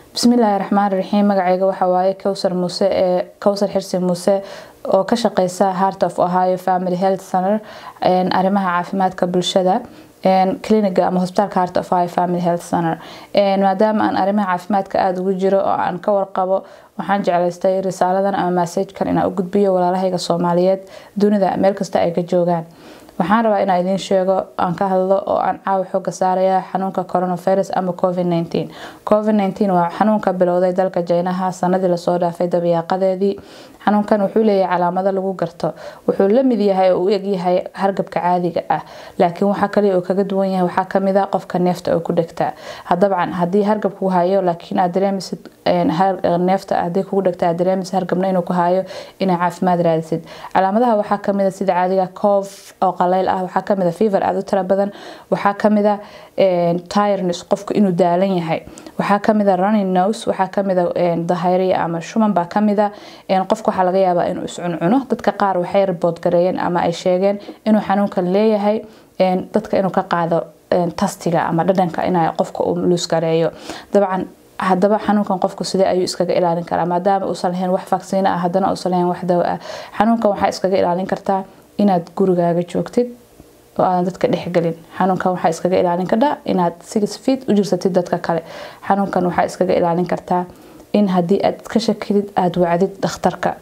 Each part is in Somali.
bismillaahi raxmaan raxiim magacayga waxaa waaye kowsar muuse ee kowsar xirsi muuse oo ka shaqeysa heart of ohio family health center arrimaha caafimaadka bulshada cliniga ama hosbitaalka heart of ohio family health center maadaama aan arrimaha caafimaadka aada ugu jiro oo aan ka warqabo waxaan jeclaystay risaaladan ama massajkan inaan u gudbiyo walaalahayga soomaaliyeed dunida meel kasta ay ka joogaan waxaan rabaa inaan idiin sheego aan ka hadlo oo aan caawa xooga saaraya xanuunka coronavirus ama covid nteen covid nteen waa xanuunka bilowday dalka jeynaha sanadii lasoo dhaafay dabiyaaqadeedii xanuunkan wuxuu leeyahay calaamado lagu garto wuxuu la mid yahay oo u egyahay hargabka caadiga ah laakiin waxaa kaliya uu kaga duwan yahay waxaa kamid a qofka neefta oo ku dhegtaa dabcan haddii hargab ku hayo laakiin aad dareemisid neefta haddii kugu dhegta aad dareemisid hargabna inuu ku hayo inaa caafimaad raadisid calaamadaha waxaa kamid a sida caadiga coof oo qaleyl ah waxaa kamid a fever aada u tira badan waxaa kamid a tireness qofku inuu daalan yahay waxaa kamid a running nose waxaa kamid a dahayriya ama shuman baa kamid a qofka waxaa laga yaabaa inuu iscuncuno dadka qaar waxay ribood gareeyeen ama ay sheegeen inuu xanuunkan leeyahay dadka inuu ka qaado tastiga ama dhadhanka in qofka uu luusgareeyo dabcan hadaba xanuunkan qofku sidee ayuu iskaga ilaalin karaa maadaama uusan lahayn wax vaksiino ah haddana uusan lahayn wax dawo ah xanuunkan waxaa iskaga ilaalin kartaa inaad gurigaaga joogtid oo aadan dadka dhexgelin xanuunkan waxaa iskaga ilaalin kartaa inaad six feet u jirsatid dadka kale xanuunkan waxaa iskaga ilaalin kartaa in haddii aad ka shakidid aada wacdid dhakhtarka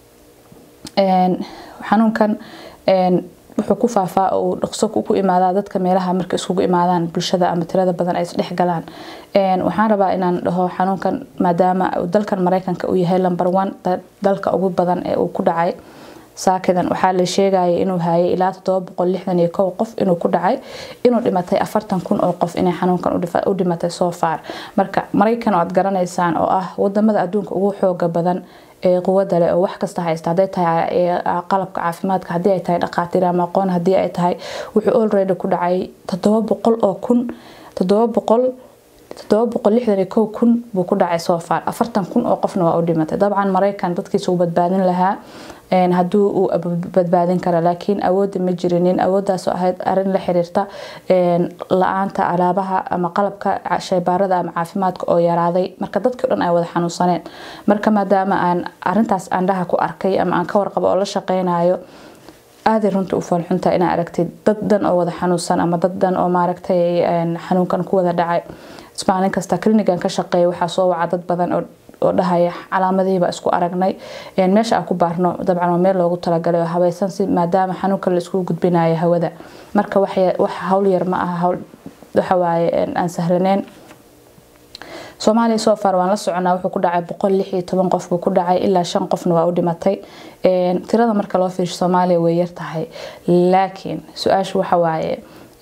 xanuunkan wuxuu ku faafaa oo uu dhaqso ku imaadaa dadka meelaha marka iskugu imaadaan bulshada ama tirada badan ay isdhex galaan waxaan rabaa inaan dhaho xanuunkan maadaama dalkan mareykanka uu yahay number one dalka ugu badan ee uu ku dhacay saakidan waxaa la sheegaya inuu hayay ilaa qof inuu ku dhacay inuu dhimatay afartan kun oo qof inay xanuunkan u dhimatay soo faar marka maraykan oo aad garanaysaan oo ah wadamada adduunka ugu xooga badan ee quwada leh oo wax kasta haysta haday tahay qalabka caafimaadka hadii ay tahay dhaqaatiir ama aqoon hadii ay tahay wuxuu already ku dhacay todoba boqol oo kun todoba boqol todoba boqol lixdan iyo kow kun buu ku dhacay soo faar afartan kun oo qofna waa u dhimatay dabcan maraykan dadkiisa uu badbaadin lahaa haduu uu badbaadin kara laakiin awooda ma jirinin awooddaasoo ahayd arin la xiriirta la-aanta alaabaha ama qalabka shaybaarada ama caafimaadka oo yaraaday marka dadkii dhan ay wada xanuunsaneen marka maadaama aan arintaas andhaha ku arkay ama aan ka warqabo oo la shaqeynayo aaday runta u foolxunta inaa aragtid dad dhan oo wada xanuunsan ama dad dhan oo maaragtay xanuunkan ku wada dhacay maalin kasta klinigan ka shaqeeya waxaa soo waca dad badan oo oo dhahaya calaamadihiiba isku aragnay meesha aan ku baarno dabcan waa meel loogu talagalay oo habaysan si maadaama xanuunka la iskugu gudbinayo hawada marka wax hawl yar ma aha hawl waxawaaye aan sahlaneyn soomaaliya soo far waan la soconaa wuxuu ku dhacay boqol lix iyo toban qof buu ku dhacay ilaa shan qofna waa u dhimatay tirada marka loo fiirsho soomaaliya way yar tahay laakiin su-aashu waxa waaye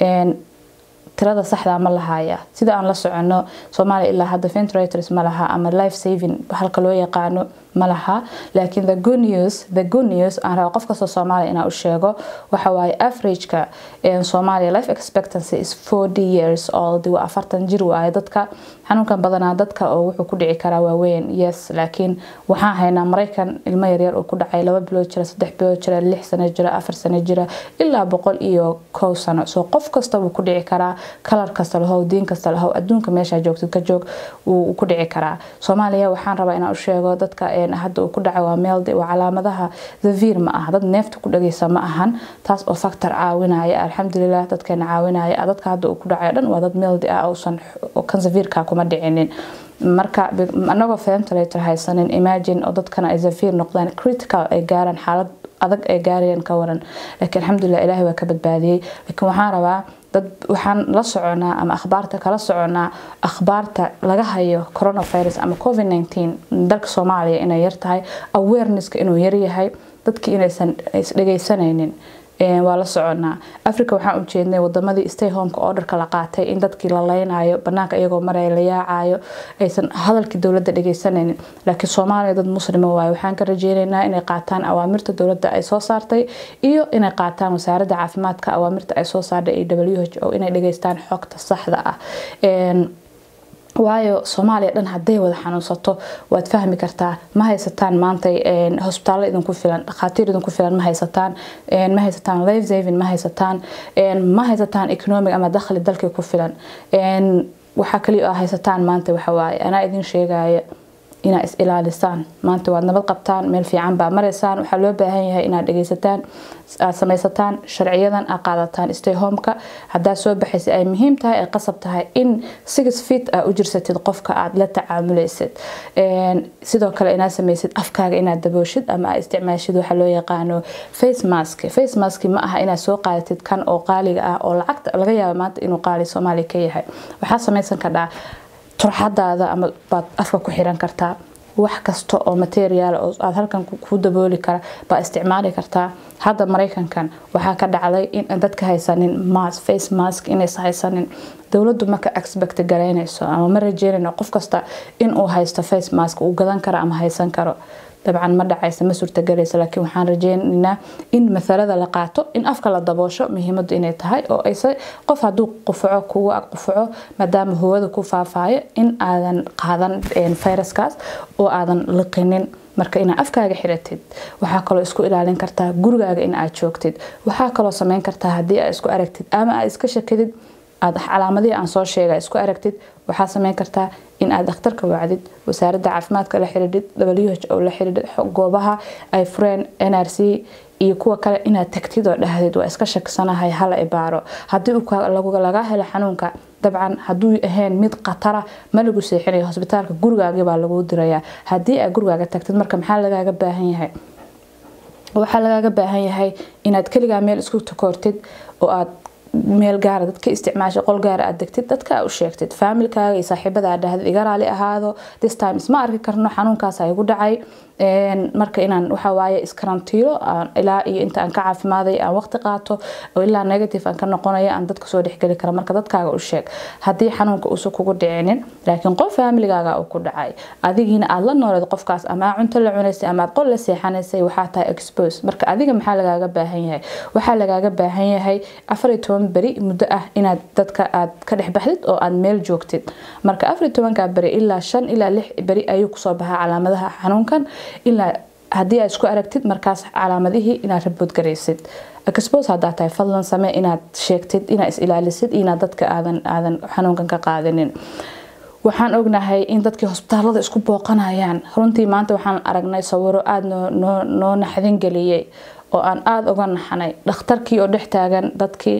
tirada saxda ma lahaya sida aan la socono soomaaliya ilaa hadda ventilators ma laha ama life saving halka loo yaqaano ma laha laakiin the good news the good news aan raba qof kastoo soomaaliya inaan u sheego waxa waaye averageka soomaaliya life expectancy is forty years old waa afartan jir waaye dadka xanuunkan badanaa dadka oo wuxuu ku dhici karaa waaweyn yes laakiin waxaan haynaa maraykan ilmo yaryar oo ku dhacay laba bilood jira saddex bilood jira lix sano jira afar sano jira ilaa boqol iyo kow sano soo qof kasta wuu ku dhici karaa kalar kasta lahow diin kasta lahow adduunka meeshaa joogtid ka joog wuu ku dhici karaa soomaaliya waxaan rabaa inaan u sheego dadka hadda uu ku dhacay waa meld waa calaamadaha zavir ma aha dad neefta ku dhageysa ma ahan taas oo factor caawinaya alxamdulilah dadkeena caawinaya dadka hadda uu ku dhacay dhan waa dad meldi ah uusan kan zavirka kuma dhicinin marka anagoo ventilator haysanin imagine oo dadkana ay zavir noqdaan critical ay gaaraan xaalad adag ay gaarayaan ka waran laakiin alxamdulilah ilaahay waa ka badbaadiyey laakiin waxaan rabaa dad waxaan la soconaa ama akhbaarta kala soconaa akhbaarta laga hayo coronavirus ama covid nteen dalka soomaaliya inay yartahay awarenesska inuu yaryahay dadkii inaysan isdhegeysanaynin waa la soconaa africa waxaan u jeednay wadamadii stay homeka orderka la qaatay in dadkii la leynayo banaanka iyagoo maraya la yaacayo aysan hadalkii dowladda dhegeysanaynin laakiin soomaaliya dad muslima waaye waxaan ka rajeyneynaa inay qaataan awaamirta dowladda ay soo saartay iyo inay qaataan wasaaradda caafimaadka awaamirta ay soo saartay iyo w h o inay dhegeystaan xogta saxda ah waayo soomaaliya dhan haday wada xanuunsato waad fahmi kartaa ma haysataan maanta hosbitaallo idinku filan dhakhaatiir idinku filan ma haysataan ma haysataan life saving ma haysataan ma haysataan economic ama dakhli dalkii ku filan waxaa kaliya aa haysataan maanta waxawaaye anaa idin sheegaya inaa is ilaalisaan maanta waad nabad qabtaan meel fiican baa maraysaan waxaa loo baahan yahay inaad dhegeysataan aad samaysataan sharciyadan aad qaadataan stay homeka haddaa soo baxaysa ay muhiim tahay ay qasab tahay in six feet aa u jirsatid qofka aad la tacaamulaysid sidoo kale inaad samaysid afkaaga inaad dabooshid ama aad isticmaashid waxa loo yaqaano face mask face mask ma aha inaad soo qaadatid kan oo qaaliga ah oo lacagta laga yaabo maanta inuu qaali soomaaliya ka yahay waxaa samaysan kardhaa turxadaada ama baad afka ku xiran kartaa wax kasta oo materiaal oo aad halkan ku dabooli kara baa isticmaali kartaa hadda maraykankan waxaa ka dhacday in dadka haysanin mas face mask inays haysanin dowladdu maka expect garaynayso ama ma rajeynayno qof kasta inuu haysto face mask uu gadan karo ama haysan karo dabcan ma dhacaysa ma suurtagelaysa laakiin waxaan rajeynaynaa in masalada la qaato in afka la daboosho muhiimadu inay tahay oo ayse qof hadduu qufaco kugu ag qufaco maadaama hawada ku faafaayo in aadan qaadan fayraskaas oo aadan liqinin marka inaad afkaaga xiratid waxaa kaloo isku ilaalin kartaa gurigaaga in aad joogtid waxaa kaloo sameyn kartaa haddii aad isku aragtid ama aad iska shakidid aad calaamadihii aan soo sheega isku aragtid waxaa sameyn kartaa in aad dhakhtarka wacdid wasaaradda caafimaadka la xidhiidhid w h o la xidhiidhid goobaha ay fureen n r c iyo kuwa kale inaad tagtid oo dhahdid waa iska shaksanahay hala ibaaro haddii laga helo xanuunka dabcan hadduu ahayn mid khatara ma lagu seexinayo hosbitaalka gurigaagii baa lagu dirayaa haddii aad gurigaaga tagtid marka maxaa lagaaga baahan yahay waxaa lagaaga baahan yahay inaad keligaa meel isku takoortid oo aad meel gaara dadka isticmaasha qol gaara aad degtid dadka u sheegtid faamilkaaga iyo saaxiibada aad dhahdid iga raali ahaado this time isma arki karno xanuunkaas igu dhacay marka inaan waxawaaye iskarantiilo ilaa iyo inta aan ka caafimaaday aan waqti qaato oo ilaa negative aan ka noqonayo aan dadka soo dhexgeli kara marka dadkaaga u sheeg haddii xanuunka uusan kugu dhicinin laakiin qof faamiligaaga uu ku dhacay adigiina aad la nooleed qofkaas ama cunto la cunaysay ama aad qol la seexanaysay waxaa tahay expose marka adiga maxaa lagaaga baahan yahay waxaa lagaaga baahan yahay afar iyo toban beri muddo ah inaad dadka aad ka dhex baxdid oo aad meel joogtid marka afar iyo tobanka beri ilaa shan ilaa lix beri ayuu kusoo baxaa calaamadaha xanuunkan ilaa haddii aad isku aragtid markaas calaamadihii inaad raboodgaraysid expose haddaa tahay fadlan samee inaad sheegtid inaad is ilaalisid inaad dadka aadan aadan xanuunkan ka qaadanin waxaan ognahay in dadkii hosbitaalada isku booqanayaan runtii maanta waxaan aragnay sawiro aada noo noo naxdin geliyey oo aan aada uga naxnay dhakhtarkii oo dhex taagan dadkii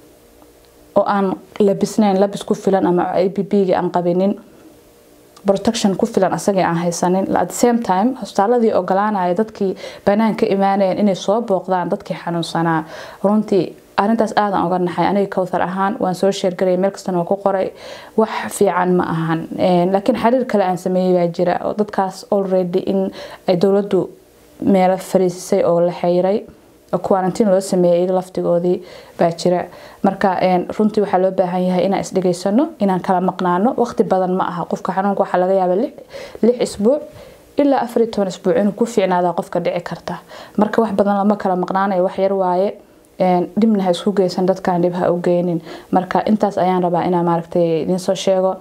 oo aan labisnayn labis ku filan ama a b b-ga aan qabinin protection ku filan asagii aan haysanin at the same time hosbitaaladii ogolaanaya dadkii banaanka imaanayeen inay soo booqdaan dadkii xanuunsanaa runtii arintaas aadan uga naxay aniga kowthar ahaan waan soo sheergaraya meel kastana waa ku qoray wax fiican ma ahan laakiin xiriir kale aan sameeyey baa jira oo dadkaas already in ay dowladdu meelo fariisisay oo la xeyray quarantine loo sameeyay iyaga laftigoodii baa jira marka runtii waxaa loo baahan yahay inaan isdhegaysano inaan kala maqnaano waqti badan ma aha qofka xanuunka waxaa laga yaaba lix isbuuc ilaa afar iyo toban isbuuc inuu ku fiicnaada qofka dhici karta marka wax badan lama kala maqnaanayo wax yar waaye dhibna ha isku geysan dadkaan dhib ha u geynin marka intaas ayaan rabaa inaan maaragtay idinsoo sheego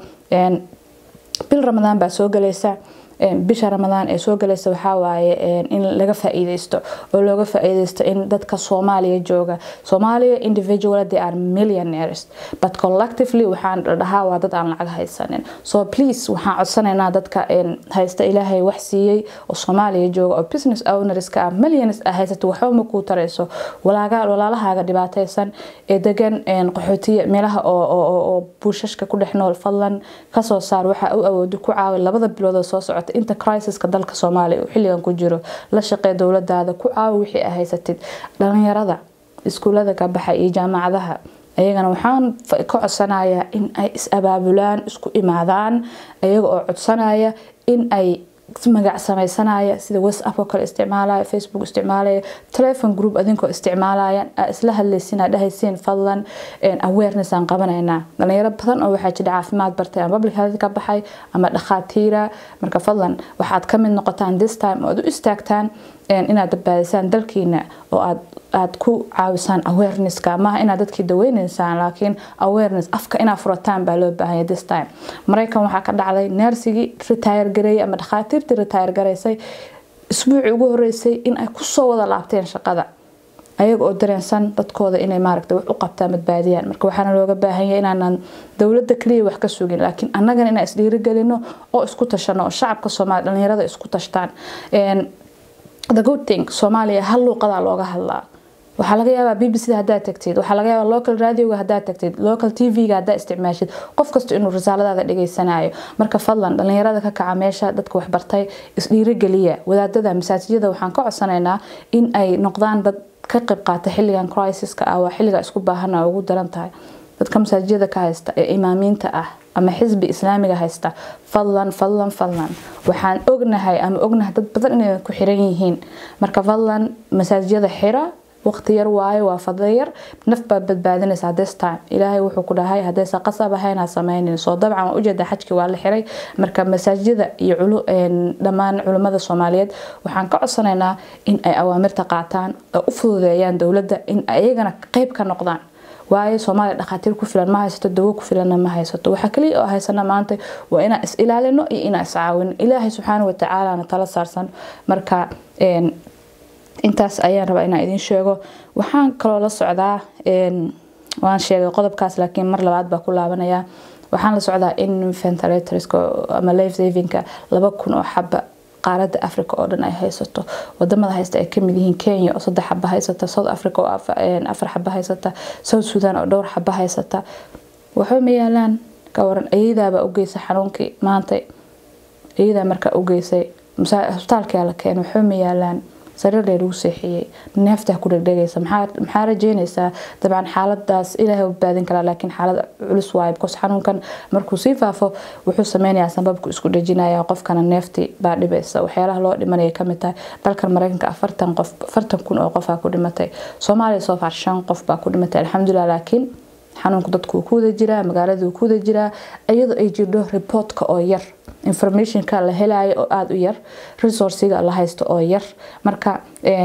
bil ramadaan baa soo galaysa bisha ramadaan ee soo galaysa waxaa waaye in laga faa'iideysto oo looga faa'iideysto in dadka soomaaliya jooga soomaaliya individual they are millionaires but collectively waxaan dhahaa waa dad aan lacag haysanin so please waxaan codsanaynaa dadka haysta ilaahay wax siiyey oo soomaaliya jooga oo business ownerska ah millions ah haysato waxba ma kuu tarayso walaalahaaga dhibaataysan ee degan qaxootiya meelaha oo buushashka ku dhex nool fadlan kasoo saar waxa u awoodi ku caawi labada bilood oo soo socota inta crisiska dalka soomaaliya uu xilligan ku jiro la shaqee dowladaada ku caawi wixii a haysatid dhalinyarada iskuulada ka baxa iyo jaamacadaha ayagana waxaan ka codsanayaa in ay is-abaabulaan isku imaadaan ayaga oo codsanaya in ay magac samaysanaya sida whatsapp oo kale isticmaalaya facebook isticmaalaya telefon group adinkoo isticmaalaya isla hadlaysiin dhahaysiin fadlan awareness aan qabanaynaa dhalinyaro badan oo waxaa jira caafimaad bartay ama public health ka baxay ama dhakhaatiira marka fadlan waxaad ka mid noqotaan this time oo aad u istaagtaan inaad badbaadisaan dalkiina oo aad aad ku caawisaan awarenesska maaha inaad dadkii daweynaysaan laakiin awareness afka inaad furataan baa loo baahanya this time maraykan waxaa ka dhacday neersigii retire gareeyay ama dhakhaatiirtii retire garaysay isbuucii ugu horeysay in ay kusoo wada laabteen shaqada ayaga oo dareensan dadkooda inay maaragta wax u qabtaan badbaadiyaan marka waxaana looga baahan yahay inaanan dowladda kaliya wax ka sugin laakiin annagana inaan isdhiirigelino oo isku tashano oo shacabka soomaaliya dhalinyarada isku tashtaan the good thing soomaaliya hal luuqadaa looga hadlaa waxaa laga yaabaa b b c da haddaad tagtid waxaa laga yaabaa local radioga haddaad tagtid local t v-ga haddaad isticmaashid qof kasta inuu risaaladaada dhegeysanayo marka fadlan dhalinyarada ka kaca meesha dadka waxbartay isdhiirigeliya wadaadada masaajijyada waxaan ka codsanaynaa in ay noqdaan dad ka qayb qaata xilligan crisiska ah waa xilliga isku baahana ugu daran tahay dadka masaajijyada ka haysta ee imaamiinta ah ama xisbi islaamiga haysta fadlan fadlan fadlan waxaan ognahay ama ognahay dad badan inay ku xiran yihiin marka fadlan masaajijyada xira waqti yar waayo waa fadlo yar naf baa badbaadinaysaa this time ilaahay wuxuu ku dhahay haddaysa qasab ahayn ha samaynin soo dabcan waa ujeeda xajkii waa la xiray marka masaajida iyo dhammaan culimmada soomaaliyeed waxaan ka codsanaynaa in ay awaamirta qaataan oo u fududeeyaan dowladda in ayagana qeyb ka noqdaan waayo soomaaliya dhakhaatiir ku filan ma haysato dawo ku filanna ma haysato waxaa kaliya oo haysana maanta waa inaan is ilaalino iyo inaan iscaawino ilaahay subxaana watacaalana tala saarsan marka intaas ayaan rabaa inaan idiin sheego waxaan kaloo la socdaa waan sheegay qodobkaas laakiin mar labaad baa ku laabanaya waxaan la socdaa in ventilatorska ama life savinka laba kun oo xaba qaaradda africa oo dhan ay haysato wadamada haysta ay kamid yihiin kenya oo saddex xaba haysata south africa oo afar xaba haysata south sudan oo dhowr xaba haysata waxba ma yaalaan ka waran ayadaabaa ugeysa xanuunkii maanta ayadaa markaa ugeysay hosbitaalkaa la keenay waxba ma yaalaan sariir lee lagu seexiyey neeftaa ku dhegdhegaysa maxaa rajeynaysaa dabcan xaaladaas ilaahay badbaadin karaa laakiin xaalad culus waaye bcos xanuunkan markuu sii faafo wuxuu sameynayaa sanbabku isku dhejinaya qofkana neeftii baa dhibaysa waxyaalaha loo dhimanaya kamid tahay dalkan mareykanka afartan qof afartan kun oo qofaa ku dhimatay soomaaliya soo far shan qof baa ku dhimatay alxamdulilah laakiin xanuunku dadku wuu ku wada jiraa magaalada wuu ku wada jiraa iyadoo ay jirdho reportka oo yar informationka la helayo oo aada u yar resourciga la haysto oo yar marka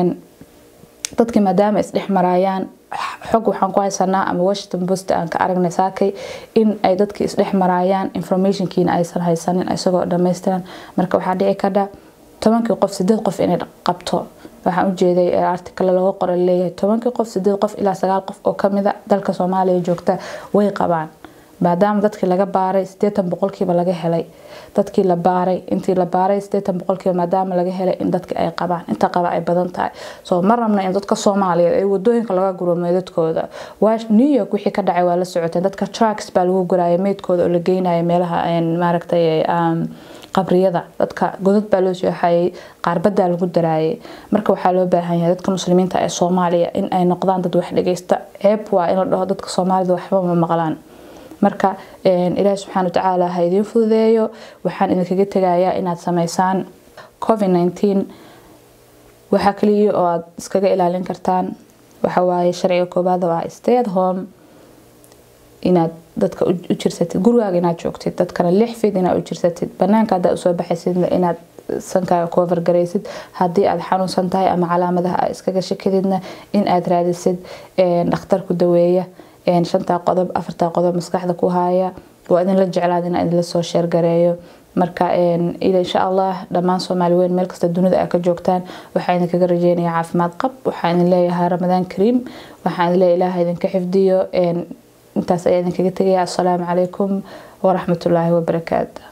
dadkii maadaama isdhex maraayaan xog waxaan ku haysanaa ama washington post aan ka aragnay saakay in ay dadkii isdhex maraayaan informationkiina aysan haysanin isagoo dhammaystiran marka waxaa dhici kadha tobankii qof sideed qof inay qabto waxaan ujeeday artikale laga qora leeyahay tobankii qof sideed qof ilaa sagaal qof oo kamida dalka soomaaliya joogta way qabaan maadaama dadkii laga baaray sideetan boqolkiiba laga helay dadkii la baaray intii la baaray sideetan boqolkiiba maadaama laga helay in dadki ay qabaan inta qaba ay badan tahay soo ma rabna in dadka soomaaliyeed ay wadooyinka laga guro meydadkooda new york wixii ka dhacay waa la socoteen dadka trucks baa lagu guraya meydkooda oo la geynaya meelaha maaragtay qabriyada dadka godad baa loo sooxayay qaarbadaa lagu daraayay marka waxaa loo baahan yahay dadka muslimiinta ee soomaaliya in ay noqdaan dad wax dhageysta ceeb waa in la dhaho dadka soomaalida waxba ma maqlaan marka ilaahi subxaana watacaala ha idiin fududeeyo waxaan idinkaga tegayaa inaad sameysaan covid nineteen waxaa kaliya oo aad iskaga ilaalin kartaan waxawaaye sharciga koobaad oo ah stay at home inaad dadka u jirsatid gurigaaga inaad joogtid dadkana lix fid inaad u jirsatid banaanka haddaa usoo baxaysidna inaad sankaaga cover garaysid haddii aad xanuunsan tahay ama calaamadaha aad iskaga shakididna in aad raadisid dhakhtarku daweeya shantaa qodob afartaa qodob maskaxda ku haaya waa idinla jeclaad inaa idinla soo sheergareeyo marka insha allah dhammaan soomaali weyn meel kasta dunida ay ka joogtaan waxaa idinkaga rajeynaya caafimaad qab waxaa idin leeyahay ramadaan kariim waxaa idin leeyahay ilaah idinka xifdiyo intaas ayaa idinkaga tegaya assalaamu calaykum waraxmatullaahi wabarakaatu